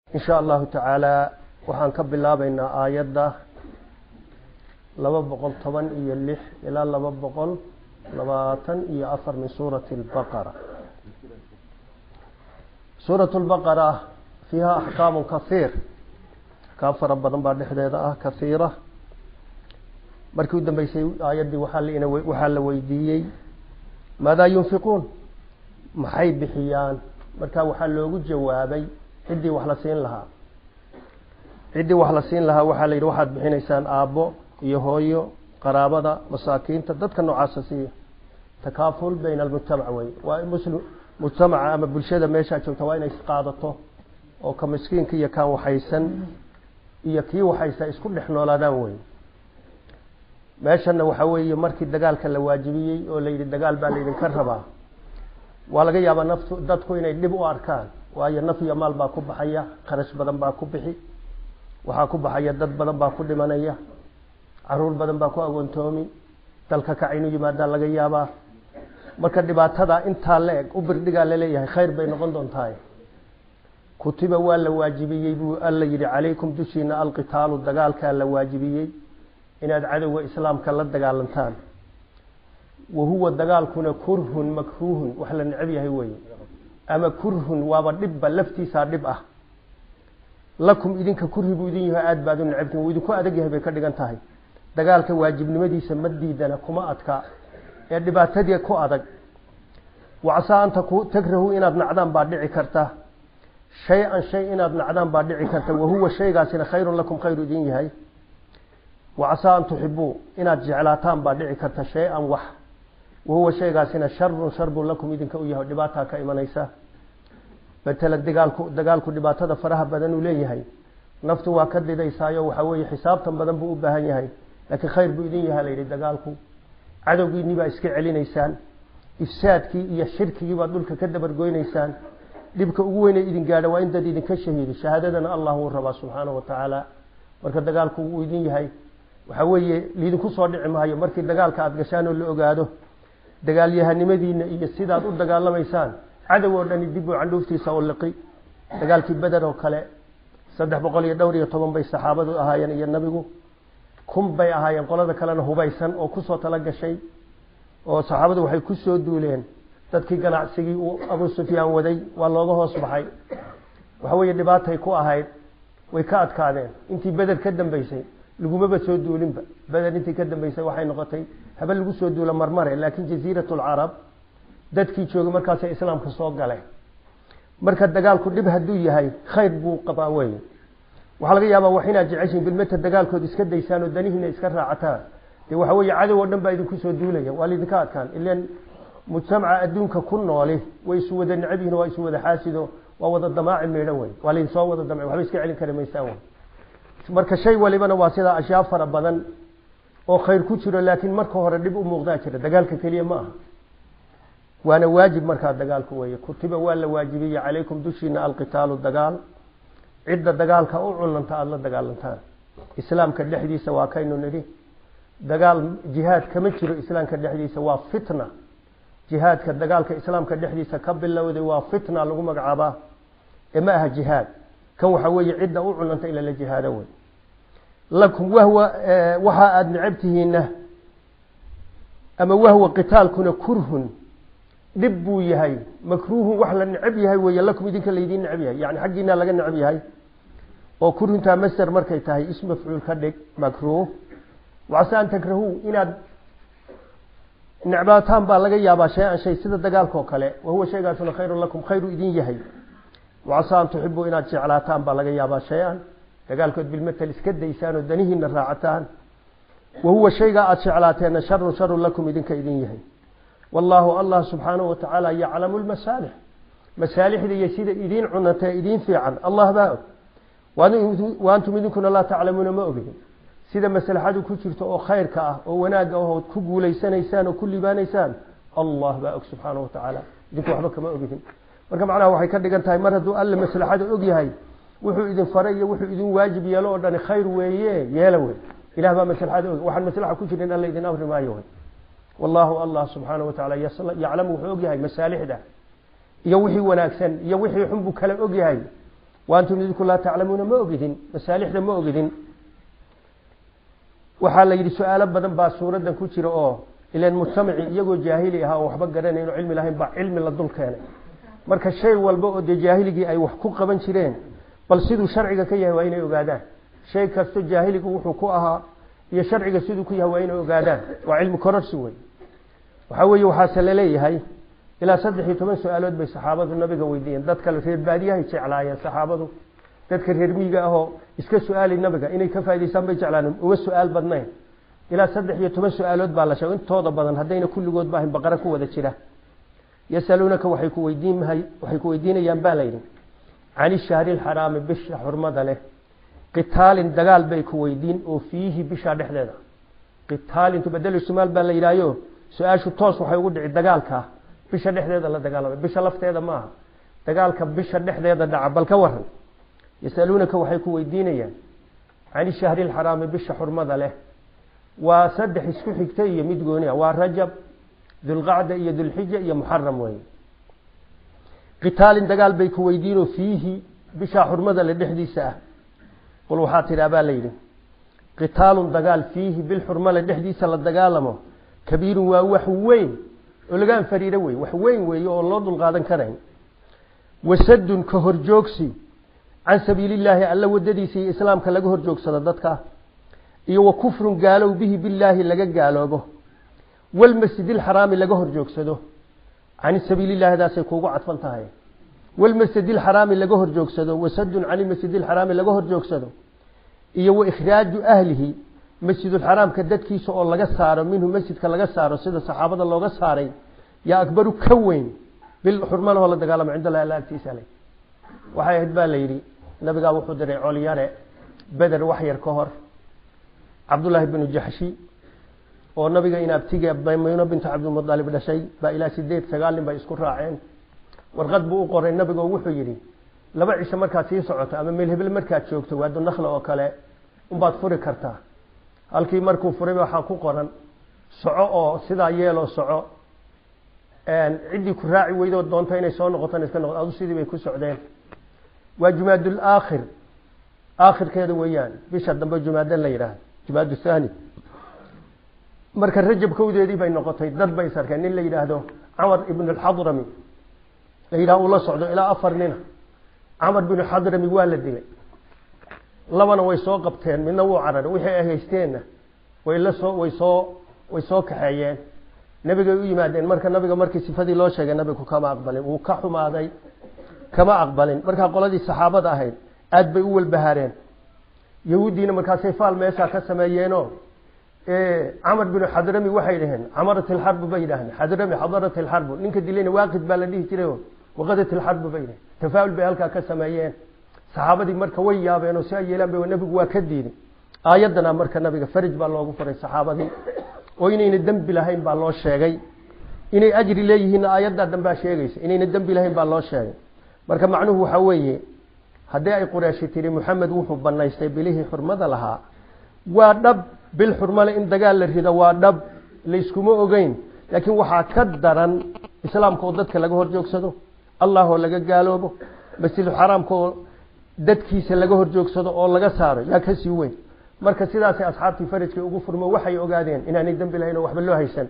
in sha allahu tacaala waxaan ka bilaabaynaa aayadda laba boqol toban iyo lix ilaa laba boqol labaatan iyo afar min suurati lbaqara suurat lbaqara fiiha axkaamu kahiir axkaam fara badan baa dhexdeeda ah kahiira markii u dambeysay aayaddii waxaa la weydiiyey maadaa yunfiquun maxay bixiyaan marka waxaa loogu jawaabay ciddii wax la siin lahaa ciddii wax la siin lahaa waxaa la yidhi waxaad bixinaysaan aabbo iyo hooyo qaraabada masaakiinta dadka noocaasa siiya takaaful bayna almujtamac wey waa muslim mujtamaca ama bulshada meeshaa joogta waa inay isqaadato oo ka miskiinka iyo kaan waxaysan iyo kii waxaysa isku dhex noolaadaan wey meeshana waxaa weeye markii dagaalka la waajibiyey oo la yidhi dagaal baa laydinka rabaa waa laga yaabaa naftu dadku inay dhib u arkaan waayo naf iyo maal baa ku baxaya kharash badan baa ku bixi waxaa ku baxaya dad badan baa ku dhimanaya caruur badan baa ku agoontoomi dalka kac inu yimaadaa laga yaabaa marka dhibaatada intaa la eg u birdhigaa laleeyahay khayr bay noqon doontahay kutiba waa la waajibiyey buu alla yidhi calaykum dushiina alqitaalu dagaalkaa la waajibiyey inaad cadowga islaamka la dagaalantaan wa huwa dagaalkuna kurhun makruuhun wax la necab yahay weye ama kurhun waaba dhibba laftiisaa dhib ah lakum idinka kurhi buu idin yahay aada baad u necabtiin wuu idinku adag yahay bay ka dhigan tahay dagaalka waajibnimadiisa ma diidana kuma adka ee dhibaatadii ku adag wacasaa an takrahuu inaad nacdaan baa dhici karta shay-an shay inaad nacdaan baa dhici karta wahuwa shaygaasina khayrun lakum khayru idin yahay wacasaa an tuxibuu inaad jeclaataan baa dhici karta shay-an wax wahuwa shaygaasina sharun shar buu lakum idinka u yahay dhibaataa ka imanaysa betela dagaalku dagaalku dhibaatada faraha badan uu leeyahay naftu waa ka didaysaayo waxaa weeye xisaabtan badan buu u baahan yahay laakiin khayr buu idin yahay layidhi dagaalku cadowgiinii baa iska celinaysaan ifsaadkii iyo shirkigii baad dhulka ka dabargoynaysaan dhibka ugu weynay idin gaadha waa in dad idinka shahiido shahaadadana allah wuu rabaa subxaanahu watacaala marka dagaalku wuu idin yahay waxaa weeye liidinku soo dhici maayo markii dagaalka aada gashaan oo la ogaado dagaalyahanimadiina iyo sidaad u dagaalamaysaan cadow oo dhani dib uu candhuuftiisa u liqi dagaalkii beder oo kale saddex boqol iyo dhowr iyo toban bay saxaabadu ahaayeen iyo nabigu kun bay ahaayeen qolada kalena hubaysan oo kusoo tala gashay oo saxaabadu waxay kusoo duuleen dadkii ganacsigii uu abu sufyaan waday waa looga hoos baxay waxa weeye dhibaatay ku ahayd way ka adkaadeen intii beder ka dambeysay lagumaba soo duulinba beder intii ka dambeysay waxay noqotay haba lagu soo duula marmare laakiin jasiirat lcarab dadkii joogay markaasay islaamka soo galeen marka dagaalku dhib hadduu yahay khayr buu qabaa wey waxaa laga yaabaa wax inaad jeceshiin bilmeta dagaalkood iska daysaan oo danihiina iska raacataan dee waxa weeye cadow oo dhan baa idinku soo duulaya waa laydinka adkaan ilan mujtamaca adduunka ku nooli way isu wada necab yihin waa isu wada xaasido waa wada damaaci meedhan wey waa laydin soo wada damci waxba iska celin kari maysaan wey marka shay walibana waa sidaa ashyaa fara badan oo khayr ku jiro laakiin marka hore dhib u muuqdaa jira dagaalka keliya ma aha waana waajib markaa dagaalku weeye kutiba waa la waajibiyey calaykum dushiina alqitaalu dagaal cidda dagaalka u cunanta aada la dagaalantaan islaamka dhexdiisa waa kaynu nidhi dagaal jihaad kama jiro islaamka dhexdiisa waa fitna jihaadka dagaalka islaamka dhexdiisa ka bilowday waa fitna lagu magacaabaa ee ma aha jihaad kan waxaa weeye cidda u cunanta in lala jihaado wey lakum wahwa waxa aada necabtihiina ama wahwa qitaalkuna kurhun dhib buu yahay makruuhun wax la necab yahay weeye lakum idinka laydiin necab yahay yani xaggiina laga necab yahay oo kurhuntaa master markay tahay is mafcuul ka dhig makruuh wacase an takrahuu inaad necbaataan baa laga yaabaa shay-an shay sida dagaalka oo kale wahuwa shaygaasuna khayrun lakum khayru idin yahay wacase an tuxibuu inaad jeclaataan baa laga yaabaa shay-an dagaalkood bilmatel iska daysaan oo danihiina raacataan wahuwa shaygaa aada jeclaateenna sharun sharun lakum idinka idin yahay wallaahu allah subxaanahu watacaala yaclamu lmasaalix masaalixda iyo sida idiin cunantee idiin fiican allah baa og wa antum idinkuna laa taclamuuna ma ogidin sida maslaxadu ku jirto oo khayrka ah oo wanaagga ahood ku guulaysanaysaan oo ku libaanaysaan allah baa og subxaanahu watacaala idinku waxba kama ogidin marka macnaha waxay ka dhigan tahay mar hadduu alle maslaxada og yahay wuxuu idin faray iyo wuxuu idin waajib yeelo oo dhani khayr weeye yeela wey ilah baa maslaxada og waxaan maslaxa ku jirin alla idin amri maayo wey wallahu allah subxaanahu watacaala yaclamu wuxuu og yahay masaalixda iyo wixii wanaagsan iyo wixii xun buu kala og yahay wa antum idinku laa taclamuuna ma ogidin masaalixda ma ogidin waxaa la yidhi su-aalo badan baa suuraddan ku jira oo ilan mujtamaci iyagoo jaahili ahaa oo waxba garanayn oo cilmi lahayn baa cilmi la dul keenay marka shay walba oo dee jaahiligii ay wax ku qaban jireen bal siduu sharciga ka yahay waa inay ogaadaan shay kasto jaahiligu wuxuu ku ahaa iyo sharciga siduu ku yahay waa inay ogaadaan waa cilmi kororsi wey waxaa weeye waxaase laleeyahay ilaa saddex iyo toban su-aalood bay saxaabadu nabiga weydiiyeen dad kale reer baadiyahay jeclaayeen saxaabadu dadka reer miyiga ahoo iska su-aali nabiga inay ka faa'idaystaan bay jeclaan uga su-aal badnayn ilaa saddex iyo toban su-aalood baa la sheegay intooda badan haddayna kulligood ba ahayn baqara ku wada jira yasaluunaka waxay ku weydiin waxay ku weydiinayaan baa layidhi can ishahri lxaraami bisha xurmada leh qitaalin dagaal bay ku weydiin oo fiihi bisha dhexdeeda qitaalintu bedelu shimaal baa la yidhahyo su-aashu toos waxay ugu dhici dagaalka bisha dhexdeeda la dagaalamay bisha lafteeda maaha dagaalka bisha dhexdeeda dhaca bal ka waran yasaluunaka waxay ku weydiinayaan can ishahri lxaraami bisha xurmada leh waa saddex isku xigta iyo mid gooniya waa rajab dulqacda iyo dulxija iyo muxaram weeye qitaalin dagaal bay ku weydiinoo fiihi bishaa xurmada le dhexdiisa ah qul waxaa tidhaa baa la yidhi qitaalun dagaal fiihi bilxurmale dhexdiisa la dagaalamo kabiirun waa wax weyn oo laga anfariiro wey wax weyn weeye oo loo dulqaadan karayn wasadun ka horjoogsi can sabiilillaahi alla wadadiisa iyo islaamka laga horjoogsado dadka iyo wa kufrun gaalow bihi billaahi laga gaaloobo walmasjid ilxaraami laga horjoogsado can sabiilillahi daasay kuugu cadfan tahay walmasjid ilxaraami laga horjoogsado wasadun can ilmasjid ilxaraami laga horjoogsado iyo wa ikhraaju ahlihi masjidulxaraamka dadkiisa oo laga saaro minhu masjidka laga saaro sida saxaabada looga saaray yaa akbaru ka weyn bil xurmalahoo la dagaalamo cind allahi alla agtiisa le waxay ahayd baa la yidhi nabigaa wuxuu diray colyare beder wax yar ka hor cabdullaahi binu jaxshi oo nabiga in abtiga maymuno bintu cabdilmualib dhashay baa ilaa sideed sagaal nin bay isku raaceen warqad buu u qoray nabigo wuxuu yidhi laba cisho markaad sii socoto ama meel hebel markaad joogto waadu nakla oo kale unbaad furi kartaa halkii markuu furay waxaa ku qoran soco oo sidaa yeeloo soco ciddii ku raaci weydoo doonto inay soo noqotan iska noqo adu sidii bay ku socdeen waa jumaadul aakhir aakhirkeeda weeyaan bisha dambe jumaadan la yidhaahdo jumaad thani marka rajab kowdeedii bay noqotay dad bay sarkeen nin la yidhaahdo camar ibn alxadrami la yidhahdo uu la socdo ilaa afar nina camar binu xadrami waa la dilay labana way soo qabteen midna wuu cararay wixii ay haysteenna way la soo way soo way soo kaxeeyeen nabigay u yimaadeen marka nabiga markii sifadii loo sheegay nabigu kama aqbalin wuu ka xumaaday kama aqbalin markaa qoladii saxaabada ahayd aad bay u walbahaareen yahuuddiina markaasay faal meeshaa ka sameeyeenoo camar binu xadrami waxay dhaheen camarat ilxarbu bay yidhahdeen xadrami xadarat ilxarbu ninka dilayna waaqid baa la dhihi jiray waqadat ilxarbu bay dhaheen tafaa'ul bay halkaa ka sameeyeen saxaabadii marka way yaabeen oo si ay yeelaan bay nabigu waa ka diiday aayaddana marka nabiga farij baa loogu furay saxaabadii oo inayna dembi lahayn baa loo sheegay inay ajri leeyihiinna aayaddaa dambaa sheegaysa inayna dembi lahayn baa loo sheegay marka macnuhu waxaa weeye haddii ay qurayshi tiri moxamed wuxuu banaystay bilihii xurmada lahaa waa dhab bil xurmale in dagaal la rido waa dhab layskuma ogeyn laakiin waxaa ka daran islaamka oo dadka laga horjoogsado allah oo laga gaaloobo masjidulxaraamka oo dadkiisa laga horjoogsado oo laga saaro yaa kasii weyn marka sidaasay asxaabtii farajkii ugu furmo waxay ogaadeen inaanay dembi lahayn oo waxba loo haysan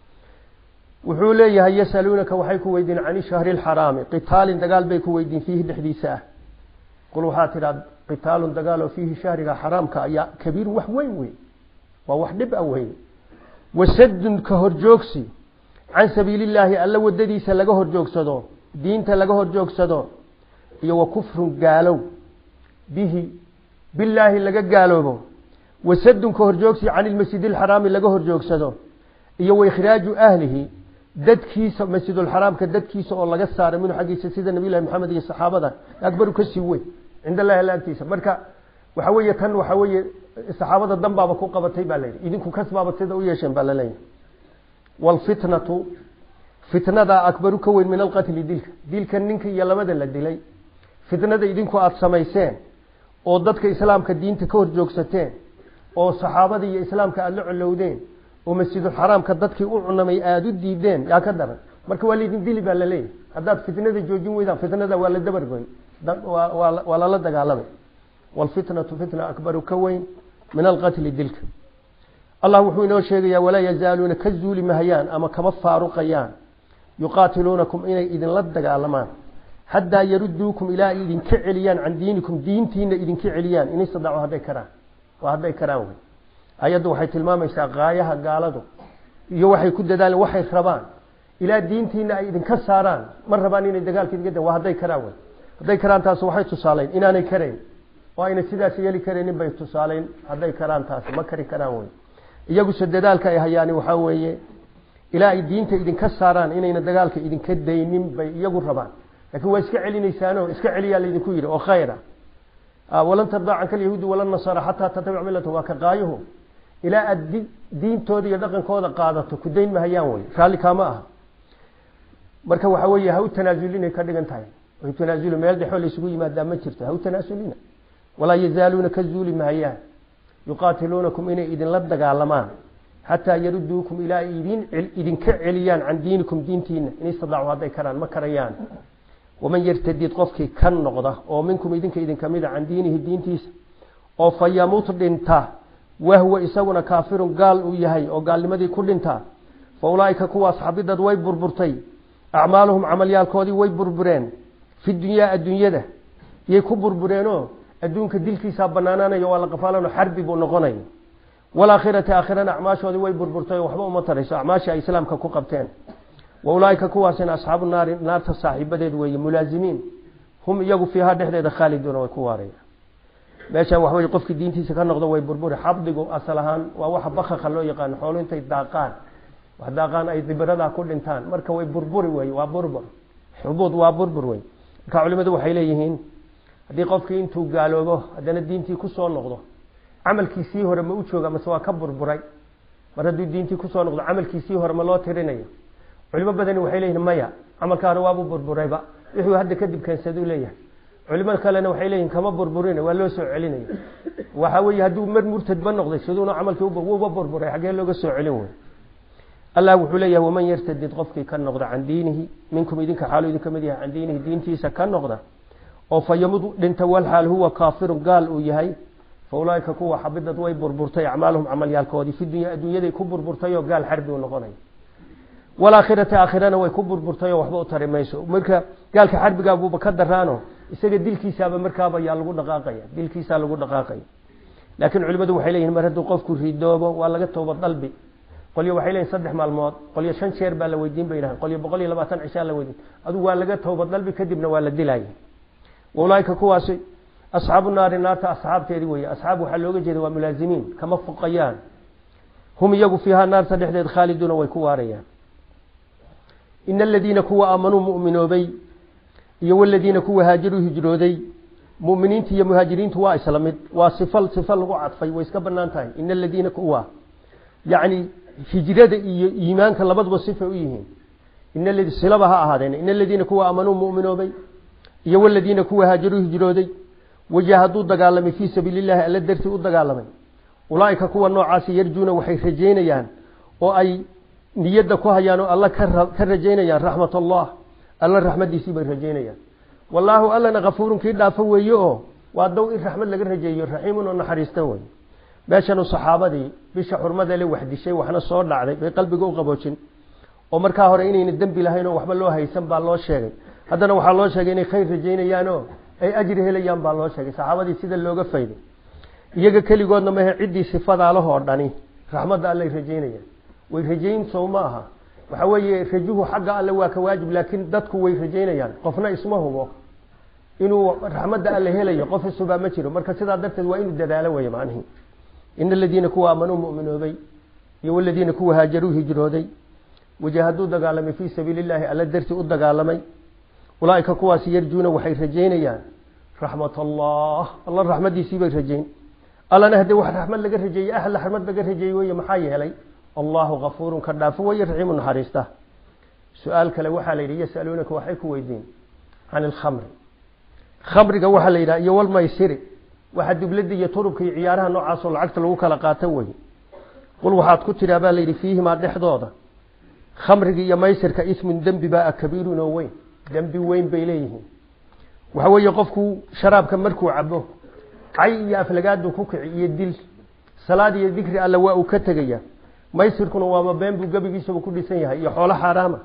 wuxuu leeyahay yasaluunaka waxay ku weydiin can ishahri lxaraami qitaalin dagaal bay ku weydiin fiihi dhexdiisa ah qul waxaa tidhaa qitaalun dagaaloo fiihi shahriga xaraamka ayaa kabiir wax weyn wey waa wax dhib a weyn wasadun ka horjoogsi can sabiilillaahi alla wadadiisa laga horjoogsado diinta laga horjoogsado iyo wa kufrun gaalow bihi billaahi laga gaaloobo wasadun ka horjoogsi can ilmasjid alxaraami laga horjoogsado iyo wa ikhraaju ahlihi dadkiisa masjidulxaraamka dadkiisa oo laga saaray minhu xaggiisa sida nabiyllahi maxamed iyo saxaabada akbaru ka sii weyn cind allahi alla agtiisa marka waxa weeye tan waxa weeye saxaabada danbaaba ku qabatay baa layidhi idinku kasbaaba sida u yeesheen baa laleeyahy waalfitnatu fitnadaa akbaru ka weyn min alqatli dilka dilka ninka iyo labada la dilay fitnada idinku aada samayseen oo dadka islaamka diinta ka horjoogsateen oo saxaabada iyo islaamka aada la colowdeen oo masjidulxaraamka dadkii u cunamay aada u diideen yaa ka daran marka waa laydin dili baa laleeyahy haddaad fitnada joojin weydaan fitnada waa la dabargoy waa lala dagaalamay waalfitnatu fitna akbaru ka weyn min alqatli dilka allah wuxuu inoo sheegayaa walaa yazaaluuna ka zuuli mahayaan ama kama faaruqayaan yuqaatiluunakum inay idinla dagaalamaan xataa yaruduukum ilaa ay idinka celiyaan can diinikum diintiina idinka celiyaan in istadaacu hadday karaan waa hadday karaan wey ayaddu waxay tilmaamaysaa gaayaha gaaladu iyo waxay ku dadaaleen waxay rabaan ilaa diintiina ay idinka saaraan ma rabaan inay dagaalka idinka waa hadday karaan wey hadday karaan taas waxay tusaaleyn inaanay karayn oo ayna sidaas yeeli karaynin bay tusaaleyn hadday karaan taasi ma kari karaan wey iyaguse dadaalka ay hayaani waxaa weeye ilaa ay diinta idinka saaraan inayna dagaalka idinka daynin bay iyagu rabaan lakin waa iska celinaysaano iska celiyaa laydinku yidhi oo khayra walan tardaa canka alyahuudi wala nasaara xataa tatabic millata waa ka qaayuhu ilaa aada diintooda iyo dhaqankooda qaadato ku dayn mahayaan wey raalli kaama aha marka waxa weeye ha u tanaasulina ka dhigan tahay ha tanaasulu meel dhexoo laysugu yimaadaa ma jirto ha u tanaasulina walaa yazaaluuna ka zuuli mahayaan yuqaatiluunakum inay idinla dagaalamaan xataa yaruduukum ilaa ay idin idinka celiyaan can diinikum diintiina in istadaacu hadday karaan ma karayaan waman yartadid qofkii ka noqda oo minkum idinka idinka mida can diinihi diintiisa oo fa yamuut dhinta wahwa isaguna kaafirun gaal uu yahay oo gaalnimadii ku dhinta fa ulaaika kuwaas xabidad way burburtay acmaaluhum camalyaalkoodii way burbureen fi dunyaa adduunyada yay ku burbureenoo adduunka dilkiisaa banaanaanayo waa la qafaalano xarbi buu noqonaya walaakhirati aakhirana acmaashoodii way burburtay oo waxba uma tarayso acmaashii ay islaamka ku qabteen wa ulaaika kuwaasina asxaabu naari naarta saaxiibadeed weeye mulaazimiin hum iyagu fiihaa dhexdeeda khaaliduuna way ku waaraya meeshan waxa weye qofkii diintiisa ka noqdo way burburi xabdigu asal ahaan waa waxa bakaka loo yaqaano xoolo intay daaqaan wax daaqaan ay dibiradaa ku dhintaan marka way burburi wey waa burbur xubuud waa burbur wey marka culimadu waxay leeyihiin haddii qofkii intuu gaaloobo haddana diintii kusoo noqdo camalkiisii hore ma u jooga mase waa ka burburay mar hadduu diintii kusoo noqdo camalkiisii hore ma loo tirinayo culimo badani waxay leeyihin maya camalka hore waabuu burburayba wuxuu hadda kadib keensaduu leeyahay culimo kalena waxay leeyihin kama burburin waa loo soo celinaya waxa weeye hadduu mar murtadba noqday siduuna camalkii wuuba burburay xaggee looga soo celin wey allah wuxuu leeyahay waman yartadid qofkii ka noqda can diinihi minkum idinka xaalu idinka mid yahay can diinihi diintiisa ka noqda oo fa yamud dhinta walxaal huwa kaafirun gaal uu yahay fa ulaaika kuwa xabidad way burburtay acmaaluhum camalyaalkoodii fi dunya adduunyaday ku burburtay oo gaal xarbi u noqonay walaakhirati aakhirana way ku burburtay oo waxba u tari mayso marka gaalka xarbigaabuuba ka daraano isaga dilkiisaaba markaaba yaa lagu dhaqaaqaya dilkiisaa lagu dhaqaaqaya laakiin culimadu waxay leeyihin mar hadduu qofku ridoobo waa laga tooba dalbi qolyo waxay leeyihin saddex maalmood qolyo shan jeer baa la weydiin bay dhahan qolyo boqol iyo labaatan cishaa la weydiin adugu waa laga tooba dalbi kadibna waa la dilaya ulaaika kuwaasi asxaabu naari naarta asxaabteedii weeye asxaab waxaa looga jeeda waa mulaazimiin kama fuqayaan hum iyagu fiihaa naarta dhexdeed khaaliduuna way ku waarayaan ina aladiina kuwa aamanuu mu'minoobay iyo waladiina kuwa haajiruu hijrooday muminiinta iyo muhaajiriintu waa isla mid waa sifal sifa lagu cadfay way iska banaan tahay ina aladiina kuwa yacni hijrada iyo iimaanka labaduba sifay u yihiin in silaba ha ahaadeen ina aladiina kuwa aamanuu mu'minoobay iyo waladiina kuwa haajiruu hijrooday wajahaduu dagaalamay fii sabiili llahi alla dartii u dagaalamay ulaaika kuwa noocaasi yarjuuna waxay rajaynayaan oo ay niyadda ku hayaan oo alla ka rajaynayaan raxmat allah alla raxmadiisii bay rajaynayaan wallaahu allana kafuurun kii dhaafo weeye oo waa dow in raxmad laga rajeeyo raxiimun oo naxariista wey meeshanu saxaabadii bisha xurmada le wax dishay waxna soo dhacday bay qalbiga u qaboojin oo markaa hore inayna dembi lahayn oo waxba loo haysan baa loo sheegay haddana waxaa loo sheegay inay khayr rajaynayaan oo ay ajri helayaan baa loo sheegay saxaabadii sida looga fayday iyaga keligoodna mahe ciddii sifadaalahoo dhani raxmadda allay rajaynayaan way rajayn sow ma aha waxa weeye rajuhu xagga alle waa ka waajib laakiin dadku way rajaynayaan qofna isma hubo inuu raxmadda alle helayo qof isubaa ma jiro marka sidaa darteed waa inuu dadaalo wey macnihi ina aladiina kuwa aamanuu mu'minoobay iyo waladiina kuwa haajaruu hijrooday wajahaduu dagaalamay fii sabiili llahi alla dartii u dagaalamay ulaaika kuwaasi yarjuuna waxay rajaynayaan raxmat allah alla raxmadiisii bay rajayn allana haddee wax raxmad laga rajeeyey ahla raxmad laga rajeeyey wey maxaa yeelay allahu kafuurun ka dhaafo weye raxiimu naxariista su-aal kale waxaa la yidhi yasaluunaka waxay ku weydiin can ilkhamri khamriga waxaa la yidhaha iyo walmaysiri waxa dublada iyo turubka iyo ciyaaraha noocaasoo lacagta lagu kala qaato weye qul waxaad ku tidhaa baa layidhi fiihimaa dhexdooda khamriga iyo maysirka ismun dembi baa kabiirun oo weyn dembi weyn bay leeyihiin waxa weeye qofku sharaabka markuu cabo cay iyo aflagaadu ku kici iyo dil salaad iyo dikri alla waa uu ka tegaya maysirkuna waaba been buu gebigiisaba ku dhisan yahay iyo xoolo xaaraama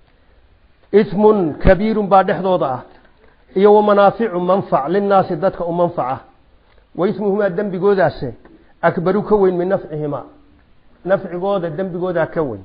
ismun kabiirun baa dhexdooda ah iyo wamanaaficu manfac linnaasi dadka u manfaca wa ismuhumaa dembigoodaase akbaru ka weyn min nafcihimaa nafcigooda dembigoodaa ka weyn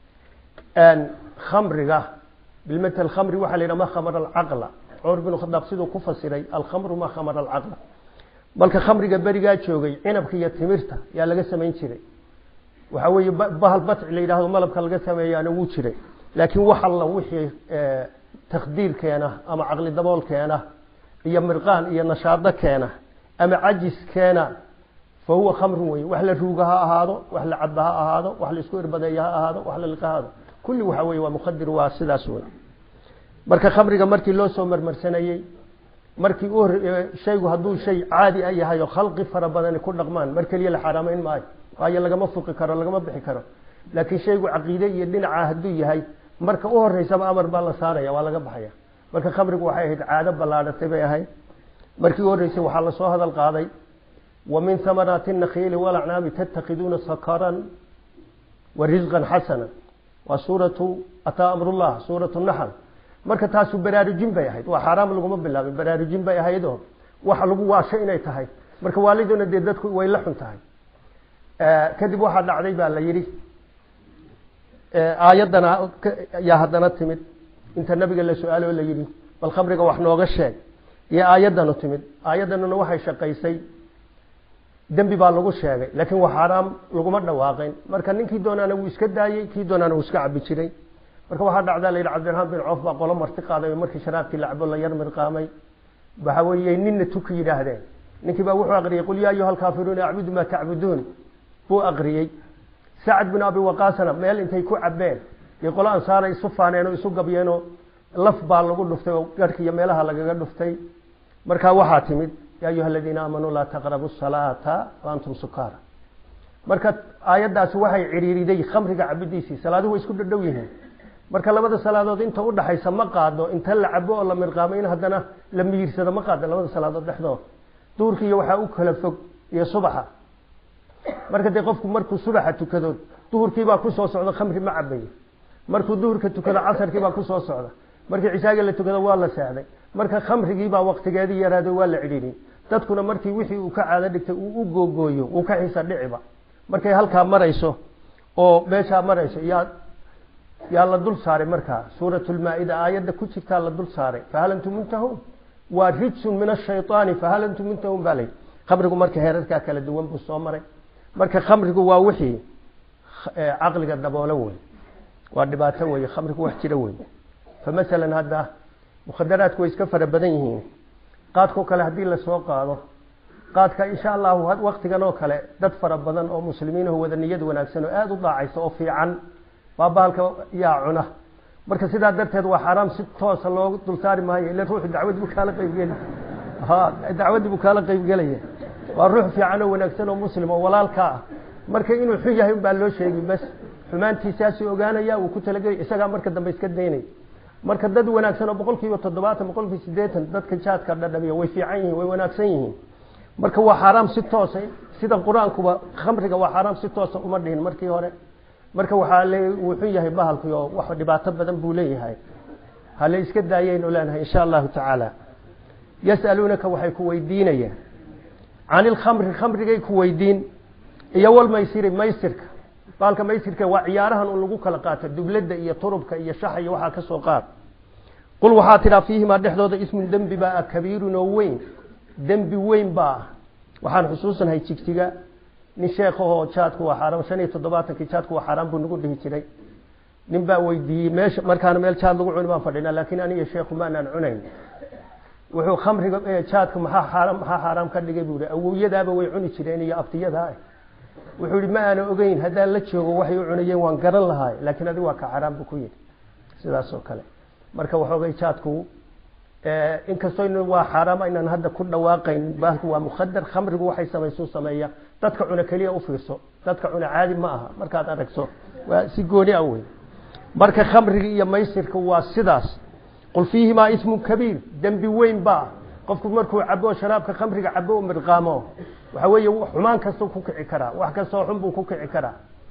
khamriga bilmatal khamri waxaa la yidhaha ma khamara alcaqla cumar bin khadaab siduu ku fasiray alkhamru ma khamara alcaqla balka khamriga berigaa joogay cinabka iyo timirta yaa laga samayn jiray waxa weeye bahal batci la yidhahdo malabka laga sameeyaana wuu jiray laakiin wax alla wixii takdiir keena ama caqli dabool keena iyo mirqaan iyo nashaado keena ama cajis keena fa huwa khamrun wey wax la ruuga ha ahaado wax la caba ha ahaado wax la isku irbadeeya ha ahaado wax la liqa ha ahaado kulli waxa weye waa mukadir waa sidaas wey marka khamriga markii loo soo marmarsanayey markii u shaygu hadduu shay caadi a yahay oo khalqi fara badani ku dhaqmaan mar keliya la xaaraamayn maayo waayo lagama fuqi karo lagama bixi karo laakiin shaygu caqiide iyo dhinaca hadduu yahay marka u horeysaba amar baa la saaraya waa laga baxaya marka khamrigu waxay ahayd caado ballaadhatay bay ahayd markii u horreysay waxaa lasoo hadal qaaday wa min hamaraati nakhiili walacnaami tattakiduuna sakaran wa risqan xasana waa suuratu ataa amrullah suuratu naxl marka taasu baraarujin bay ahayd waa xaaraam laguma bilaabin baraarujin bay ahaydoo waxa lagu waasho inay tahay marka waaliduna dee dadku way la xun tahay kadib waxaa dhacday baa la yidhi aayaddana yaa haddana timid inta nabiga la su-aalo la yidhi bal khamriga wax nooga sheeg iyo aayaddanu timid aayaddanuna waxay shaqaysay dembi baa lagu sheegay laakiin waa xaaraam laguma dhawaaqin marka ninkii doonaana wuu iska daayey kii doonaana wuu iska cabi jiray marka waxaa dhacdaa la yidhi cabdiraxmaan bin coof baa qolo marti qaaday oo markii sharaabkii la cabo la yar mirqaamay waxa weeye ninna tuki yidhaahdeen ninkii baa wuxuu aqriyey qul yaa ayuha alkaafiruuna acbudu maa tacbuduun buu aqriyey sacad bin abi waqaasna meel intay ku cabeen iyo qolo ansaara isu faaneen oo isu gabyeenoo laf baa lagu dhuftay oo garhka iyo meelaha lagaga dhuftay markaa waxaa timid yaa ayuha aladiina aamanuu laa taqrabu salaata wa antum sukaara marka aayaddaasi waxay cidhiiriday khamriga cabidiisii salaaduhu way isku dhadhow yihiin marka labada salaadood inta udhaxaysa ma qaado inta la cabo oo la mirqaamo in haddana la miyirsado ma qaado labada salaadood dhexdood duurka iyo waxaa u kala fog iyo subaxa marka dee qofku markuu subaxa tukado duhurkiibaa kusoo socda khamri ma cabayo markuu duhurka tukado casarkiibaa kusoo socda markii cishaaga la tukado waa la seexday marka khamrigiibaa waktigeedii yaraaday waa la cidhiidhi dadkuna markii wixii uu ka caado dhigtay uu u googooyo uu ka xiisa dhiciba markay halkaa marayso oo meeshaa marayso yaa yaa la dul saaray markaa suurat lmaa-ida aayadda ku jirtaa la dul saaray fahal antum muntahuun waa rijsun min ashayطaani fahal antum muntahuun baa layihi khamrigu marka heerarkaa kala duwan buu soo maray marka khamrigu waa wixii caqliga daboolo wey waa dhibaato wey khamrigu wax jira wey fa masalan hadda mukhadaraadku way iska fara badan yihiin qaadkao kale haddii lasoo qaado qaadka insha allahu waktigan oo kale dad fara badan oo muslimiinaho wada niyad wanaagsan oo aada u daacaysa oo fiican baa bahalka yaa cuna marka sidaa darteed waa xaaraam si toosa loo dulsaari maayo ila ruuxu dacwad buu kaala qaybgeli ha dacwaddii buu kaala qaybgelaya waa ruux fiican oo wanaagsan oo muslim oo walaalka ah marka inuu xun yahay unbaa loo sheegi bas xumaantiisaasuu ogaanaya uu ku talagelay isagaa marka dambe iska daynay marka dad wanaagsan oo boqol kiiba toddobaatan boqol kiiba siddeetan dadka jaadka dhadhamiya way fiican yihiin way wanaagsan yihiin marka waa xaaraam si toosa sida qur-aankuba khamriga waa xaaraam si toosa uma dhihin markii hore marka waxaa le wuu xun yahay bahalki oo wax dhibaato badan buu leeyahay hale iska daayaynu leenahay insha allahu tacaala yas'aluunaka waxay ku weydiinayaan can ilkhamri khamrigay ku weydiin iyo walmaysiri maysirka baalka maysirka waa ciyaarahan un lagu kala qaato dublada iyo turubka iyo shaxa iyo waxaa kasoo qaad qul waxaa tidhaa fiihimaa dhexdooda ismun dembi baa ah kabiirun oo weyn dembi weyn baa ah waxaan xusuusanahay jigjiga nin sheekahoo jaadku waa xaaraam shan iyo toddobaatankii jaadku waa xaaraan buu nagu dhihi jiray nin baa weydiiyey meesha markaana meel jaad lagu cuni baan fadhinaa laakiin aniga sheekhu maanaan cunayn wuxuu khamriga jaadka maxaa xaaraam maxaa xaaraam ka dhigay buu yihi awowyadaaba way cuni jireen iyo abtiyadaa wuxuu yihi ma aana ogeyn haddaan la joogo waxay u cunayeen waan garan lahaay laakiin adiga waa ka xaaraam buu ku yidhi sidaas oo kale marka waxoogay jaadku inkastoo waa xaaraam aynaan hadda ku dhawaaqayn bahalku waa mukhadar khamrigu waxay samaysuu sameeya dadka cuna keliya u fiirso dadka cuna caadi ma aha markaad aragto waa si gooni ah wey marka khamriga iyo maysirka waa sidaas qul fiihimaa ismun kabiir dembi weyn baa qofku markuu cabo sharaabka khamriga cabo u midqaamo waxa weeye xumaan kastuu ku kici karaa wax kastoo xun buu ku kici karaa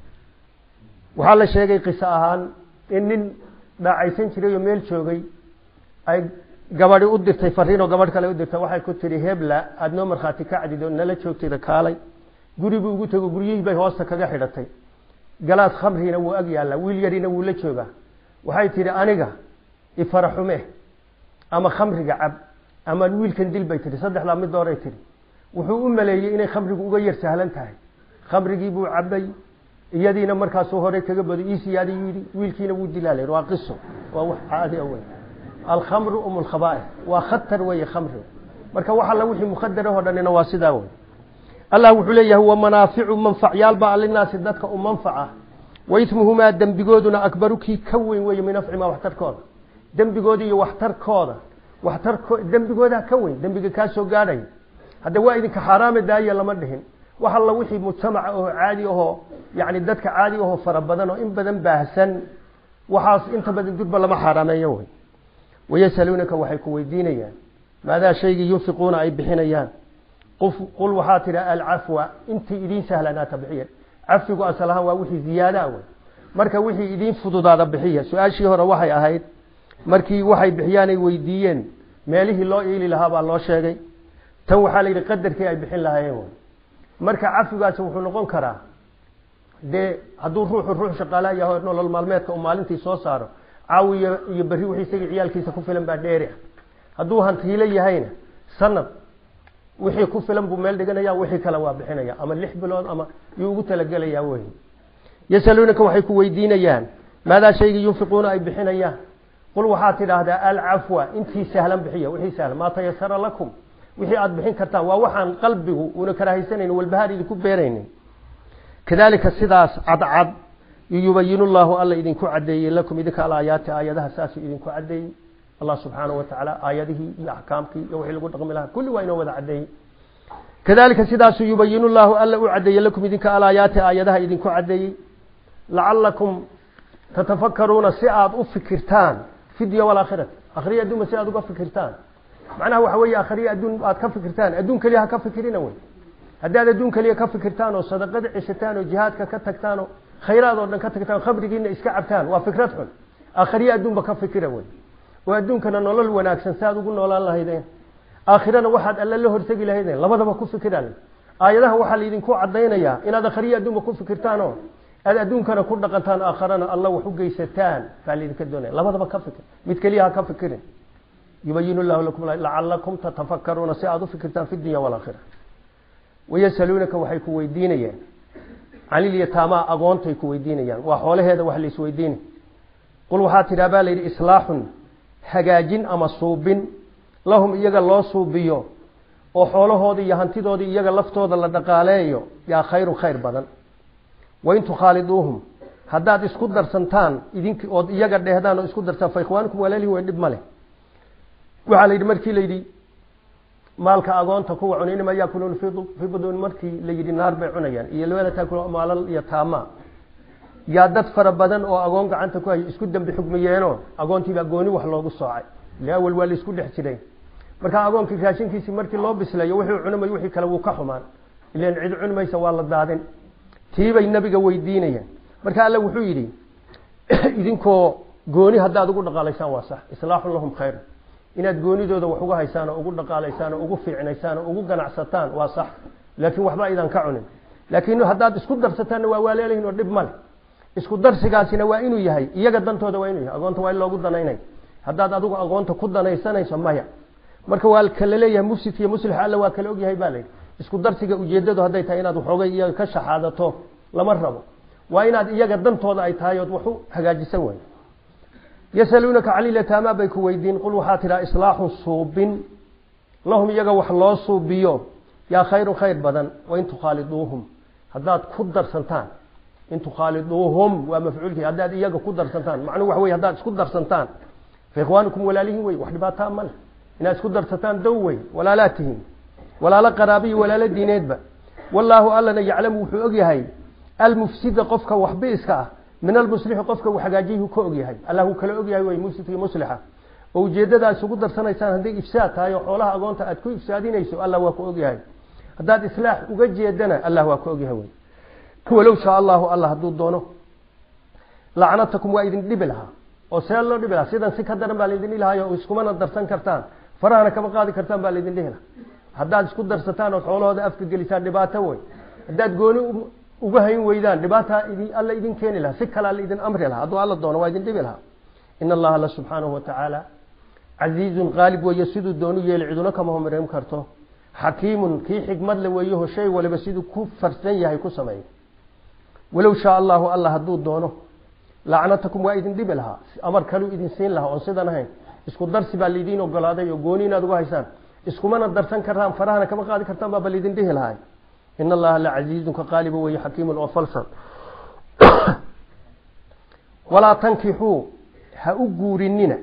waxaa la sheegay qiso ahaan in nin dhaacaysan jiray oo meel joogay ay gabadi u dirtay fariin oo gabadh kale u dirtay waxay ku tihi hebla aada noo markhaati ka cadid oo nala joogtayda kaalay guri buu ugu tego guryihii bay hoosta kaga xidhatay galaas khamrina wuu ag yaallaa wiil yarina wuu la joogaa waxay tihi aniga ifaraxume ama khamriga cab ama wiilkan dil bay tihi saddexdaa mid dooray tihi wuxuu u maleeyey inay khamrigu uga yar sahlan tahay khamrigii buu cabay iyadiina markaasuu hore kaga baday iisiyaadi yidhi wiilkiina wuu dilaalay waa qiso waa wax caadi wey alkhamru um lkhabaaih waa khatar weeye khamri marka wax alla wixii mukhadarahoo dhanina waa sidaa wey allah wuxuu leeyahay wa manaaficu manfacyaalba linaasi dadka u manfaca wa ismuhumaa dembigooduna akbaru kii ka weyn weeye min nafcimaa waxtarkooda dembigooda iyo waxtarkooda waxtarko dembigoodaa ka weyn dembiga kaa soo gaadhay hadda waa idinka xaaraama daaya lama dhihin wax alla wixii mujtamaca oo caadi ahoo yani dadka caadi ahoo fara badan oo in badan baahsan waxaas inta badan durba lama xaaraameeyo wey wayasaluunaka waxay ku weydiinayaan maadaa shaygii yunfiquuna ay bixinayaan qul waxaa tidhi alcafwa intii idiin sahlanaata bixiya cafigu asal ahaan waa wixii ziyaadaa wey marka wixii idiin fududaada bixiya su-aashii hore waxay ahayd markii waxay bixiyaanay weydiiyeen meelihii loo iili lahaa baa loo sheegay tan waxaa la yidhi qadarkii ay bixin lahaayeen wey marka cafigaasi wuxuu noqon karaa dee hadduu ruuxu ruux shaqaala yaho nolol maalmeedka uu maalintii soo saaro caawiyo iyo berri wixii isagii ciyaalkiisa ku filan baa dheeri ah hadduu hantiilo yahayna sanad wixii ku filan buu meel dhiganaya wixii kale waa bixinaya ama lix bilood ama yuu ugu talagelayaa wey yasaluunaka waxay ku weydiinayaan maadaa shaygii yunfiquuna ay bixinayaan qul waxaad tidhaahdaa alcafwa intii sahlan bixiya wixii sahlan maa tayasara lakum wixii aada bixin kartaan waa waxaan qalbigu una karaahaysanayni walbahaar idinku beeraynin kadalika sidaas cadcad yubayinu llahu alla idinku cadeeyey lakum idinka alaayaati aayadaha saasuu idinku cadeeyey allah subxaanahu watacaala aayadihii iyo axkaamkii iyo wixii lagu dhaqmi lahaa kulli waa inoo wada cadeeyey kadalika sidaasuu yubayinu llahu alla u cadeeyey lakum idinka alaayaati aayadaha idinku cadeeyey lacalakum tatafakaruuna si aada u fikirtaan fi dunya walaakhirati akhriya adduunba si aada uga fikirtaan macnaha waxa weeye akhriya adduun aad ka fikirtaan adduun keliya ha ka fikirina wey haddaad adduun keliya ka fikirtaan oo sadaqada ceshataan oo jihaadka ka tagtaan oo khayraad oo dhan ka tagtaan khamrigiina iska cabtaan waa fikrad xun aakhiriya adduunba ka fikira wey oo adduunkana nolol wanaagsan si aad ugu noolaan lahaydeen aakhirana waxaad alle la hortegi lahaydeen labadaba ku fikiraan aayadaha waxaa laydinku cadaynayaa inaad akhriya adduunba ku fikirtaan oo aad adduunkana ku dhaqantaan aakharana alla wax u geysataan baa laydinka doonaya labadaba ka fikir mid keliya ha ka fikirin yubayin llahu lakum lacalakum tatafakaruuna si aada u fikirtaan fi dunya walaakhira wayasaluunaka waxay ku weydiinayaan canilyataamaa agoontay ku weydiinayaan waa xoolaheeda wax la isweydiinay qul waxaa tidhaa baa layidhi islaaxun hagaajin ama suubin lahum iyaga loo suubiyo oo xoolahoodii iyo hantidoodii iyaga laftooda la dhaqaaleeyo yaa khayrun khayr badan wain tukhaaliduuhum haddaad isku darsantaan idink ood iyaga dheehdaan oo isku dartaan fa ikhwaanukum walaalihin way dhib ma leh waxaa la yidhi markii la yidhi maalka agoonta kuwa cunay inama yaakuluuna fii buduuni markii la yidhi naar bay cunayaan iyo labada taakul maalal iyo taama yaa dad fara badan oo agoon gacanta ku haya isku dambi xugmiyeenoo agoontiibaa gooni wax loogu soocay ile awal waa la isku dhex jiray marka agoonkii raashinkiisii markii loo bislayo wixii cunamay wixii kale wuu ka xumaan ilan cid cuni maysa waa la daadin tiibay nabiga weydiinayaan marka alle wuxuu yidhi idinkoo gooni haddaad ugu dhaqaalaysaan waa sax islaaxun lahum khayr inaad goonidooda wax uga haysaan oo ugu dhaqaalaysaan oo ugu fiicnaysaan oo ugu ganacsataan waa sax laakiin waxba aydan ka cunin laakiin haddaad isku darsataanna waa waaleelahin oo dhib male isku darsigaasina waa inuu yahay iyaga dantooda waa inuu yahay agoonta waa in loogu danaynay haddaad adigu agoonta ku danaysanayso maya marka waa kala leeyahay mufsidka iyo muslix alla waa kala ogyahay baa layidhi isku darsiga ujeedadu hadday tahay inaad waxoogay iyaga ka shaxaadato lama rabo waa inaad iyaga dantooda ay tahay ood wax u hagaajisan way yasaluunaka calilataamaa bay ku weydiin qul waxaa tidhaha islaaxun suubin lahum iyaga wax loo suubiyo yaa khayrun khayr badan wain tukhaaliduuhum haddaad ku darsantaan in tukhaaliduuhum waa mafcuulkii haddaad iyaga ku darsantaan macnuhu waxa wey haddaad isku darsantaan fa ikhwaanukum walaalihin wey wax dhibaataa ma leh inaad isku darsataan dow wey walaalaa tihiin walaalo qaraabiyo walaalo diineedba wallaahu allana yaclamu wuxuu ogyahay almufsida qofka waxbiiska ah min almuslixi qofka uu hagaajiyhu ka ogyahay allah uu kala ogyahay wey mufsidkii muslixa oo ujeeddada isugu darsanaysaan hadday ifsaad tahay oo xoolaha agoonta aad ku ifsaadinayso allah waa ku ogyahay haddaad islaax uga jeedana allah waa ku ogyahay wey walow shaa allahu allah hadduu doono lacnatakum waa idin dhibi lahaa oo see loo dhibi lahaa sidan si ka daran baa laydin dhihi lahaay oo iskumana darsan kartaan farahana kama qaadi kartaan baa laydin dhihi lahaa haddaad isku darsataan ood xoolahooda afka gelisaan dhibaato wey haddaad gooni uga hayn weydaan dhibaata idi alla idin keeni lahaa si kalea laidin amri lahaa hadduu alla doono waa idin dhibi lahaa in allaha alla subxaanahu watacaala casiizun qaalib weeye siduu doonu yeeli ciduna kama homarin karto xakiimun kii xikmad le weeyaho shay waliba siduu ku farsan yahay ku sameeya walow shaa allahu alla hadduu doono lacnatakum waa idin dhibi lahaa amar kaluu idin siin lahaa oon sidan ahayn isku darsi baa laydiin ogolaaday oo gooni inaad uga haysaan iskumana darsan kartaan farahana kama qaadi kartaan baaba laydin dhihi lahay in allaha la casiizun ka qaaliba weeye xakiimun oo falsan walaa tankixuu ha u guurinina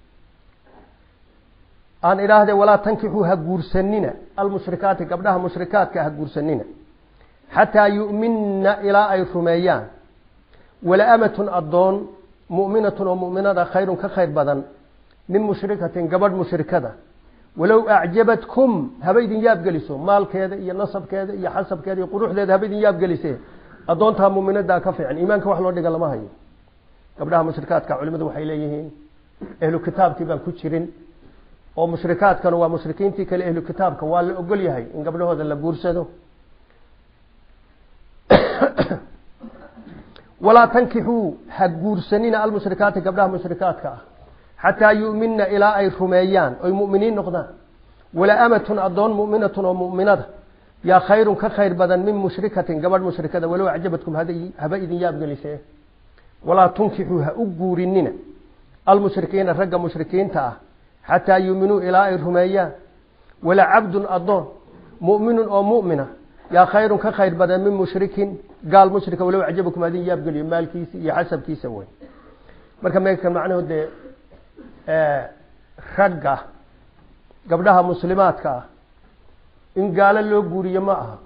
aan idhaahde walaa tankixuu ha guursanina almushrikaati gabdhaha mushrikaadka ha guursanina xataa yu'minna ilaa ay rumeeyaan wala amatun addoon mu'minatun oo mu'minada khayrun ka khayr badan min mushrikatin gabadh mushrikada walow acjabatkum haba idin yaabgeliso maalkeeda iyo nasabkeeda iyo xasabkeeda iyo quruxdeeda haba idin yaabgelise addoontaa mu'minadaa ka fiican iimaanka wax loo dhiga lama hayo gabdhaha mushrikaadka culimadu waxay leeyihiin ehlu kitaabkii baan ku jirin oo mushrikaadkana waa mushrikiintii kale ehlu kitaabka waa la ogol yahay in gabdhahooda la guursado walaa tankixuu ha guursanina almushrikaati gabdhaha mushrikaadka ah xataa yu'minna ilaa ay rumeeyaan oy mu'miniin noqdaan wala amatun addoon mu'minatun oo mu'minada yaa khayrun ka khayr badan min mushrikatin gabadh mushrikada walow acjabadkum haba idin yaabgelisee walaa tunkixuu ha u guurinina almushrikiina ragga mushrikiinta ah xataa yuuminuu ilaa ay rumeeyaan wala cabdun addoon mu'minun oo mu'mina yaa khayrun ka khayr badan min mushrikin gaal mushrika walow acjabakum adin yaabgeliyo maalkiisa iyo xasabkiisa wey marka meekan macnahood dee ragga gabdhaha muslimaadka ah in gaalo loo guuriyo ma aha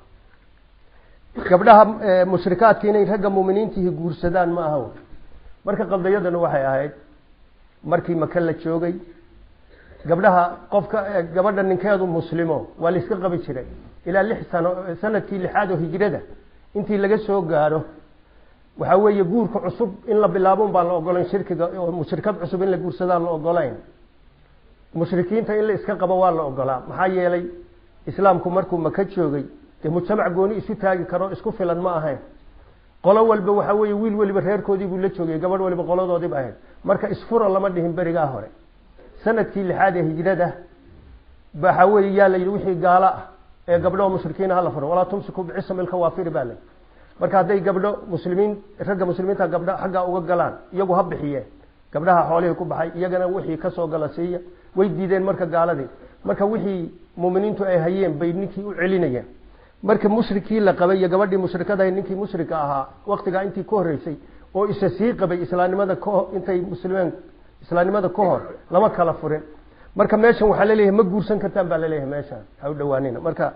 gabdhaha mushrikaadka inay ragga muminiintihi guursadaan ma aha marka qaldayadana waxay ahayd markii maka la joogay gabdhaha qofka gabadha ninkeedu muslimo waa la iska qabi jiray ilaa lix sano sanadkii lixaad oo hijrada intii laga soo gaadho waxaa weeye guurka cusub in la bilaabon baan la ogolayn shirkiga oo mushrikad cusub in la guursadaan la ogolayn mushrikiinta in la iska qabo waa la ogolaa maxaa yeelay islaamku markuu maka joogay dee mujtamac gooni isu taagi karo isku filan ma ahayn qolo walba waxaa weeye wiil weliba reerkoodii buu la joogay gabadh waliba qoladoodiiba ahayd marka isfura lama dhihin berigaa hore sanadkii lixaad ee hijrada waxaa weeye yaa la yidhi wixii gaalo ah ee gabdho mushrikiina hala furo walaa tumsiku bicisam ilkawaafiri baa layi marka hadday gabdho muslimiin ragga muslimiinta gabdho xaggaa uga galaan iyagu ha bixiyeen gabdhaha xoolihii ku baxay iyagana wixii kasoo gala siiya way diideen marka gaaladii marka wixii muminiintu ay hayeen bay ninkii u celinayeen marka mushrikii la qabay iyo gabadhii mushrikadahay ninkii mushrika ahaa waktigaa intii ka horreysay oo isa sii qabay islaamnimada ka intay muslimeen islaamnimada ka hor lama kala furin marka meeshan waxaa laleeyahay ma guursan kartaan baa laleeyahay meeshan ha u dhawaanina marka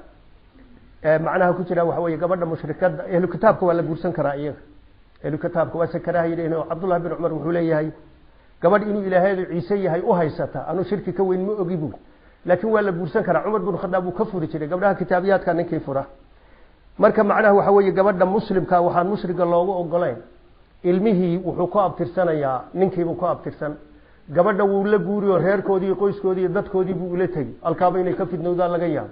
macnaha ku jira waxa weeye gabadha mushrikada ehlu kitaabka waa la guursan karaa iyaga ehlu kitaabka waa sakaraha yidhaheen oo cabdullahi bin cumar wuxuu leeyahay gabadh inuu ilaaheedu ciise yahay u haysata anuu shirki ka weyn ma ogi buu laakiin waa la guursan karaa cumar bin khadaab wuu ka furi jiray gabdhaha kitaabiyaadka ninkii fura marka macnaha waxa weeye gabadha muslimka waxaan mushriga loogu ogolayn ilmihii wuxuu ku abtirsanayaa ninkiibuu ku abtirsan gabadha wuu la guuri oo reerkoodii iyo qoyskoodii iyo dadkoodii buu ula tegi alkaaba inay ka fidnowdaan laga yaabo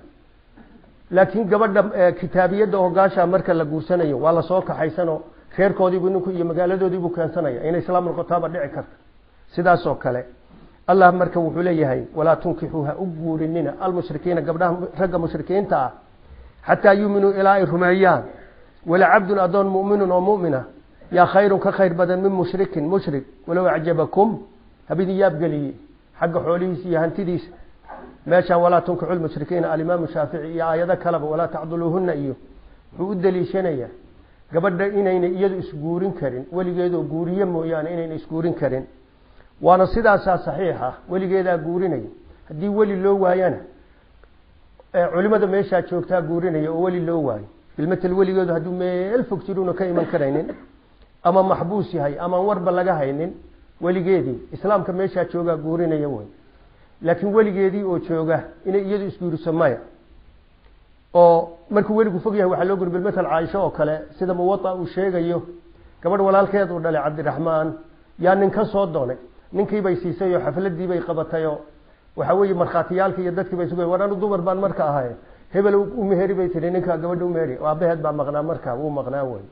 laakiin gabadha kitaabiyadda hogaasha marka la guursanayo waa lasoo kaxaysanoo reerkoodiibu ninku iyo magaaladoodiibuu keensanaya inay islaam noqotaaba dhici karta sidaas oo kale allah marka wuxuu leeyahay walaa tunkixuu ha u guurinina almushrikiina gabdhaha ragga mushrikiinta ah xataa yuuminuu ilaa ay rumeeyaan wala cabdun adoon mu'minun oo mu'mina yaa khayrun ka khayr badan min mushrikin mushrik walow acjabakum habidin yaabgeliye xagga xoolihiisa iyo hantidiisa meeshaan walaa tunkixu lmushrikiina alimaamu shaafici iyo aayado kaleba walaa tacduluuhuna iyo wuxuu u daliishanayaa gabadha inayna iyadu isguurin karin weligeedoo guuriye mooyaane inayna isguurin karin waana sidaasaa saxiixa weligeedaa guurinaya haddii weli loo waayana culimada meeshaa joogtaa guurinaya oo weli loo waayo bilmatel weligeedu hadduu meel fog jiruuna ka iman karaynin ama maxbuus yahay amaan warba laga haynin weligeedii islaamka meeshaa joogaa guurinaya wey laakiin weligeedii oo jooga inay iyadu isguuriso maya oo markuu weligu fog yahay waxaa loo guri bilmatal caaisho oo kale sida muwaa uu sheegayo gabadh walaalkeed uu dhalay cabdiraxmaan yaa nin ka soo doonay ninkiibay siisay oo xafladiibay qabatay oo waxa weeye markhaatiyaalkii iyo dadkii bay sugay war anu dumar baan marka ahay hebel u meheri bay tihi ninka gabadha umeheri aabaheed baa maqnaa marka wuu maqnaa wey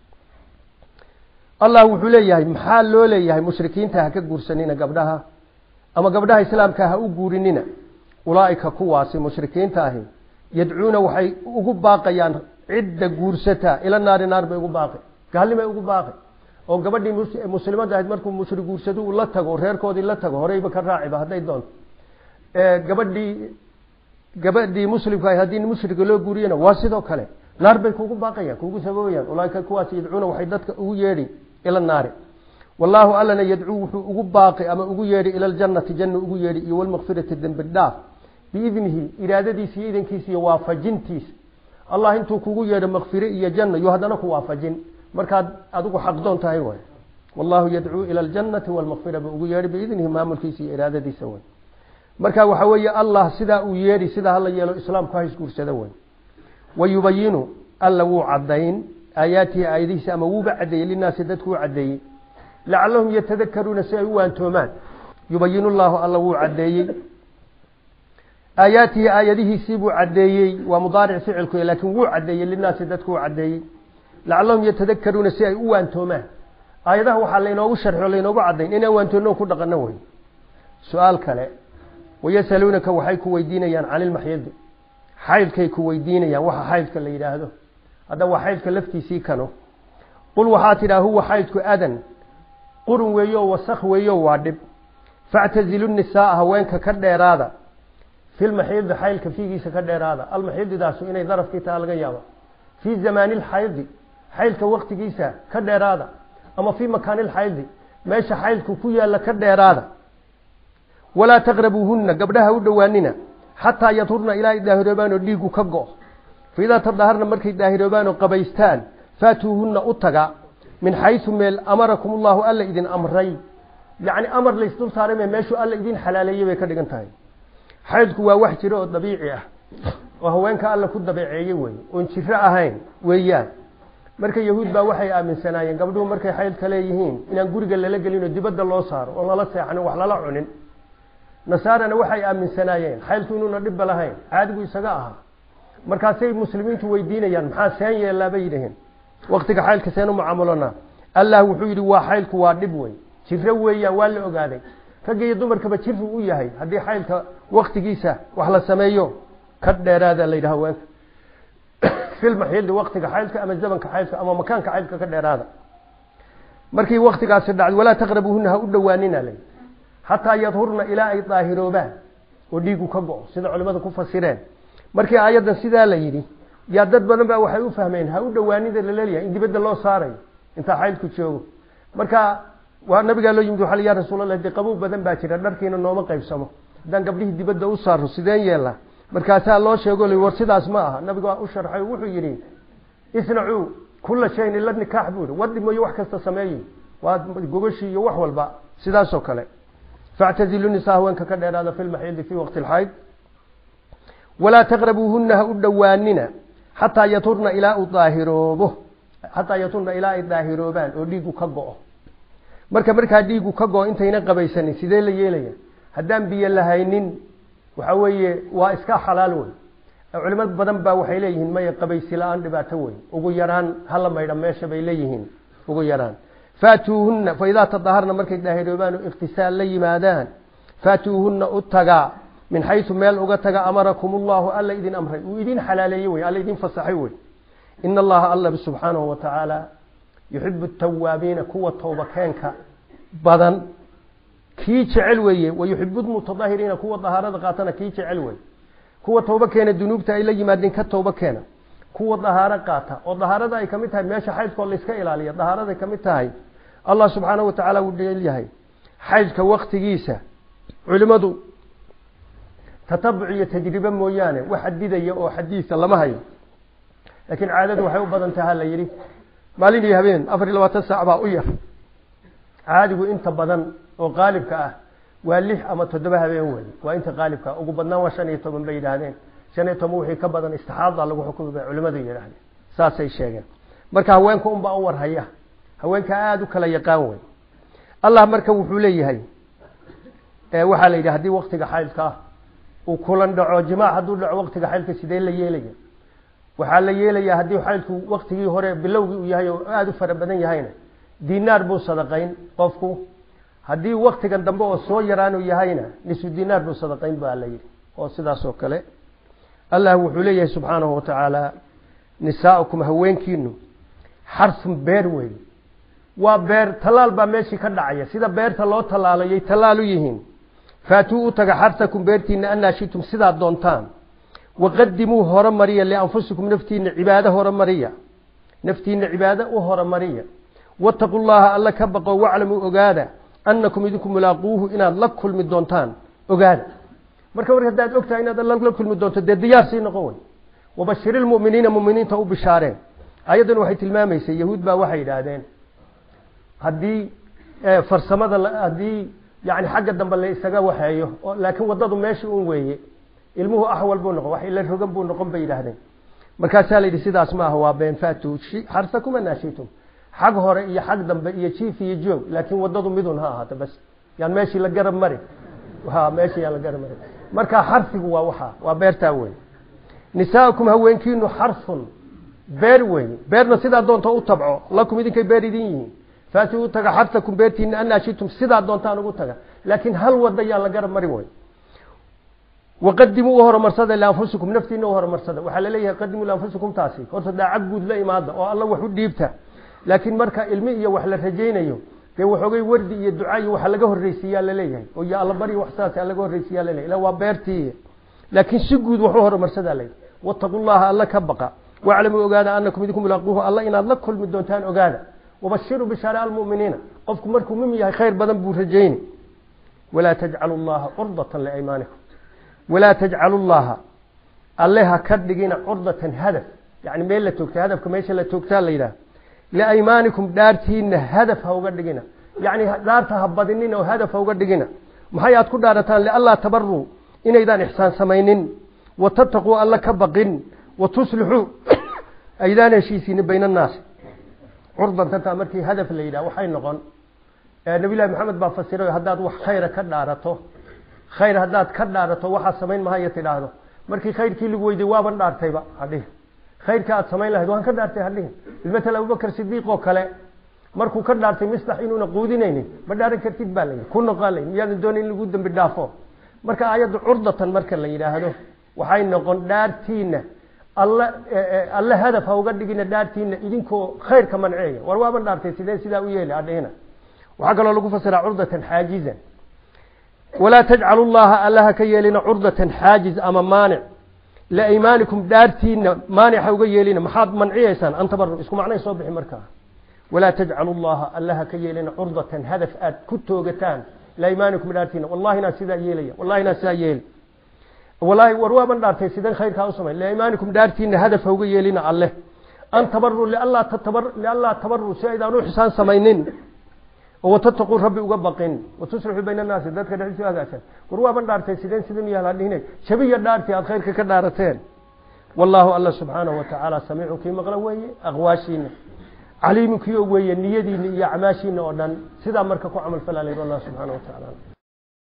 allah wuxuu leeyahay maxaa loo leeyahay mushrikiinta ha ka guursanina gabdhaha ama gabdhaha islaamka ha u guurinina ulaaika kuwaasi mushrikiinta ahi yadcuuna waxay ugu baaqayaan cidda guursata ila naari naar bay ugu baaqi gaalnimay ugu baaqi oo gabadhii muslimadda ahayd markuu mushrik guursado uu la tago reerkoodii la tago horeyba ka raaciba hadday doonto gabadhii gabadhii muslimka ahayd haddii mushrika loo guuriyana waa sidoo kale naar bay kugu baaqayaan kugu sababayaan ulaaika kuwaas yadcuuna waxay dadka ugu yeedhi ila naari wallaahu allana yadcuu wuxuu ugu baaqi ama ugu yeedhi ila ljannati janna ugu yeedhi iyo walmakfirati dembi dhaaf biidnihi iraadadiisa iyo idankiisa iyo waafajintiisa allah intuu kugu yeedho makfire iyo janna yo haddana ku waafajin markaad adigu xaqdoon tahay way wallahu yadcuu ila aljannati walmakfira buu ugu yeedhi biidnihi maamulkiisa iyo iraadadiisa way marka waxa weeye allah sidaa uu yeedhi sidaa hala yeelo islaamku ha isguursada way wayubayinu alla wuu cadayn aayaatihi aayadihiisa ama wuuba cadeeyey linaasi dadku u cadeeyey lacalahum yatadakaruuna si ay u waantoomaan yubayin llahu alla wuu cadeeyey aayaatihi aayadihiisii buu cadeeyey waa mudaaric ficilku laakiin wuu cadeeyey linaasi dadku u cadeeyey lacalahum yatadakaruuna si ay u waantoomaan aayadaha waxaa laynoogu sharxo laynoogu cadayn inaan waantoonno ku dhaqano wey su-aal kale wayasaluunaka waxay ku weydiinayaan cani lmaxyadi xaydkay ku weydiinayaan waxa xaydka la yidhaahdo hadda waa xaydka laftiisii kano qul waxaa tidhaha huwa xaydku adan qurun weeyo wasak weeyo waa dhib factazilu nisaaa haweenka ka dheeraada filmaxiidi xaylka fiigiisa ka dheeraada almaxiididaasu inay darafkii taha laga yaaba fii zamaani lxaydi xaylka waktigiisa ka dheeraada ama fii makaani lxaydi meesha xaylku ku yaalla ka dheeraada walaa taqrabuuhunna gabdhaha u dhowaanina xataa yadhurna ilaa ay daahiroobaan oo dhiigu ka go faidaa tadaharna markay daahiroobaan oo qabaystaan faatuuhunna u taga min xaysu meel amarakum ullahu alla idin amray yacni amar laysdul saarame meeshuu alla idin xalaaleeyey bay ka dhigan tahay xaydku waa wax jiro oo dabiici ah oo haweenka alla ku dabeeceeyey wey oon jiro ahayn weeyaan marka yahuud baa waxay aaminsanaayeen gabdhuhu markay xaydka leeyihiin inaan guriga lala gelin oo dibadda loo saaro oon lala seexanin wax lala cunin nasaarana waxay aaminsanaayeen xaydku inuuna dhibba lahayn caadigu isaga ahaa markaasay muslimiintu weydiinayaan maxaa seen yeellaa bay yidhaheen waktiga xaylka seen u mucaamalona allah wuxuu yidhi waa xaylku waa dhib wey jiro weeyaan waa la ogaaday ragga iyo dumarkaba jiru u yahay haddii xaylka waktigiisa wax la sameeyo ka dheeraada la yidhaha haweenka filmaxyildi waktiga xaylka ama zamanka xaylka ama makaanka xaylka ka dheeraada markii waktigaasi dhacday walaa taqrabuuhuna ha u dhowaanina la xataa yadhurna ilaa ay daahiroobaan oo dhiigu ka go-o sida culimada ku fasireen markii aayaddan sidaa la yidhi yaa dad badan ba waxay u fahmeen ha u dhowaanida laleeyahay in dibadda loo saarayo intaa xaylku joogo marka waa nabigaa loo yimid waxa ya rasuulallah dee qabow badan baa jira dharkiina nooma qaybsamo haddaan gabdhihii dibadda u saarno sideen yeelnaa markaasaa loo sheego l war sidaas ma aha nabiga waa u sharxay wuxuu yidhi isnacuu kula shayin ila nikaax buu yihi wadhi mooye wax kasta sameeyey waa gogashii iyo wax walba sidaasoo kale factazilu nisaa haweenka ka dheeraada fi lmaxiidi fi waqti lxayd walaa taqrabuuhuna ha u dhowaanina xataa yaturna ilaa u daahiroobo xataa yaturna ilaa ay daahiroobaan oo dhiigu ka go-o marka markaa dhiigu ka go-o intayna qabaysanin sidee la yeelaya haddaan biyo lahaynin waxa weeye waa iska xalaal wey culimo badan baa waxay leeyihiin maya qabaysi la-aan dhibaato wey ugu yaraan hala maydha meesha bay leeyihiin ugu yaraan faatuuhunna faidaa tadaharna markay daahiroobaan oo ikhtisaal la yimaadaan faatuuhunna u tagaa min xaysu meel uga taga amarakum ullahu alla idin amray uu idin xalaaleeyey wey alla idin fasaxay wey ina allaha alla subxaanahu wa tacaala yuxibu tawaabiina kuwa towbakeenka badan kii jecel weeye wayuxibu lmutadahiriina kuwa dahaarada qaatana kii jecel wey kuwa tooba keena dunuubta ay la yimaadeen ka tooba keena kuwa dahaaro qaata oo dahaarada ay kamid tahay meesha xaydkoo layska ilaaliya dahaaraday kamid tahay allah subxaanahu watacaala wuu dheelyahay xaydka waktigiisa culimadu tatabuc iyo tajribe mooyaane wax xadidaya oo xadiisa lama hayo laakiin caadadu waxay u badan taha la yidhi maalin iyo habeen afar iyo labaatan saac baa u yar caadigu inta badan oo qaalibka ah waa lix ama toddoba habeen wey waa inta qaalibka ugu badnaan waa shan iyo toban bay yidhaahdeen shan iyo toban wixii ka badan istixaada lagu xukumi bay culimadu yidhaahdeen saasay sheegeen marka haweenka unbaa u warhaya haweenka aada u kala yaqaan wey allah marka wuxuu leeyahay waxaa la yidhi haddii waktiga xaydka ah uu kulan dhaco jimaac hadduu dhaco waktiga xaydka sidee la yeelaya waxaa la yeelayaa haddii xaydku waktigii hore bilowgii uu yahay oo aada u fara badan yahayna dinaar buu sadaqayn qofku haddii waktigan dambe oo soo yaraanu yahayna nisu dinaar buu sadaqayn baa la yidhi oo sidaas oo kale allah wuxuu leeyahay subxaanahu watacaala nisaaukum haweenkiinu xarsun beer wey waa beer tallaal baa meeshii ka dhacaya sida beerta loo tallaalayay tallaal u yihiin faatuu u taga xarsakum beertiina annaashitum sidaad doontaan waqadimuu horomariya lianfusikum naftiina cibaado horomariya naftiina cibaado u horomariya wattaqu llaha alla ka baqo waclamuu ogaada annakum idinku mulaaquuhu inaad la kulmi doontaan ogaada marka mar haddaad ogtahay inaad alla la kulmi doonto dee diyaar sii noqon wey wabashiri lmu'miniina muminiinta u bishaareen ayaddan waxay tilmaamaysay yahuud baa waxay yidhaahdeen haddii farsamada haddii yani xagga dambe la isaga waxeeyo laakiin waddadu meesha un weeye ilmuhu axwal buu noqon wax ila rogan buu noqon bay yidhaahdeen markaasaa la yidhi sidaas ma aha waa been faatu xarsakum anaashitum xag hore iyo xag dambe iyo jiif iyo joog laakiin waddadu midun ha ahaato bas yaan meeshii la garab mari ha meeshii yaan la garab mari marka xarsigu waa waxaa waa beertaa wey nisaaukum haweenkiinu xarsun beer wey beerna sidaa doonta u tabco lakum idinkay beer idin yihiin faati u taga xarsakum beertiina anaashitum sidaa doontaan ugu taga laakiin hal wada yaan la garab marin wey waqadimuu u horumarsada lianfusikum naftiina u horumarsada waxaa laleeyahay qadimuu lianfusikum taasi horta daacad guud la imaada oo alla wax u dhiibta laakiin marka ilmi iyo wax la rajaynayo dee waxoogay wardi iyo duca iyo waxa laga horreysiiyaa laleeyahay oo iyo alla bari wax saas laga horreysiiyaa laleeyahay ila waa beertii laakiin si guud wax u horumarsadaa layidhi wattaqu llaha alla ka baqa waclamuu ogaada anakum idinku mulaaquuhu alla inaad la kulmi doontaan ogaada wabashiruu bishaare almu'miniina qofku markuu mum yahay khayr badan buu rajayni walaa tajcalu llaha curdatan liaymaanikum walaa tajcalu llaha alle ha ka dhigina curdatan hadaf yani meel la toogta hadafka meesha la toogtaa la yidhaha liaymaanikum dhaartiina hadaf ha uga dhigina yani dhaarta ha badinin oo hadaf ha uga dhigina maxay aad ku dhaarataan lianlaa tabaruu inaydaan ixsaan samaynin watataquu alla ka baqin watuslixuu aydaan heshiisiini bayna annaasi curdantanta markii hadaf la yidhaha waxay noqon nabilahi maxamed baa fasiray haddaad wax khayra ka dhaarato khayr haddaad ka dhaarato waxaad samayn mahaya tidhaahdo markii khayrkii lagu weyday waaban dhaartayba hadhihi khayrka aad samayn lahayd waan ka dhaartay hadhihi bilmatal abubakar sidiiq oo kale markuu ka dhaartay misdax inuuna quudinaynin ma dhaaran kartid baa layidhi ku noqon layn miyaadan doonayn in lagu dambi dhaafo marka aayadda curdatan marka la yidhaahdo waxay noqon dhaartiina alla alle hadaf ha uga dhigina dhaartiina idinkoo khayrka manceeya war waaban dhaartay sidee sidaa u yeeli adhihina waxaa kaloo lagu fasiraa curdatan xaajizan walaa tajcalu llaha allaha ka yeelina curdatan xaajiz ama maanic liaymaanikum dhaartiina maanic ha uga yeelina maxaad manciyeysaan an tabaru isku macnay soo bixi markaa walaa tajcalu llaha allaha ka yeelina curdatan hadaf aad ku toogataan liaymaanikum dhaartiina wallahi inaa sidaa yeelaya wallahi inaa sidaa yeeli wallaahi war waaban dhaartay sideen khayrkaa u samay liaymaanikum dhaartiina hadaf ha uga yeelina alleh an tabaru lianlaa tatabar lianlaa tabaru si aydaan u xisaan samaynin watataquu rabbi uga baqin watuslixuu bayna annaasi dadka dhexdiisa hagaagsan war waaban dhaartay sideen sidan yaal hadhihine shabiya dhaartii aad khayrka ka dhaarateen wallaahu alla subxaanahu watacaala samiicun kii maqla weeye aqwaashiina caliimun kii og weeye niyadiina iyo acmaashiina oo dhan sidaa marka ku camal falaa layidhi allah subxaana wa tacaala